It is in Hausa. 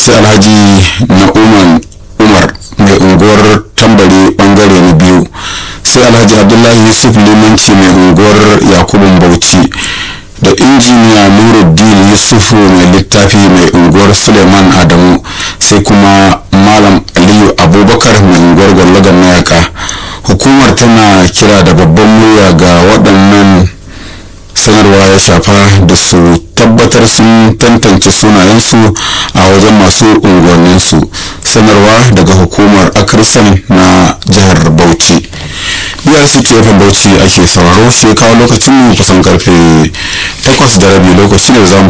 sai alhaji na'uman umar mai unguwar tambari bangare na biyu sai alhaji abdullahi yusuf limanci mai unguwar yakubun bauchi da injiniya nuruddin yusufu mai littafi mai unguwar suleiman adamu sai kuma malam aliyu abubakar mai unguwar gwallagan mayaka hukumar tana kira da babban murya ga waɗannan sanarwa ya shafa da su tabbatar sun tantance sunayensu a wajen masu unguwanninsu sanarwa daga hukumar akrisan na jihar bauchi biyar su tefin bauchi ake sauraro shi kawo lokacin mu kusan karfe 8 da rabi lokaci da za mu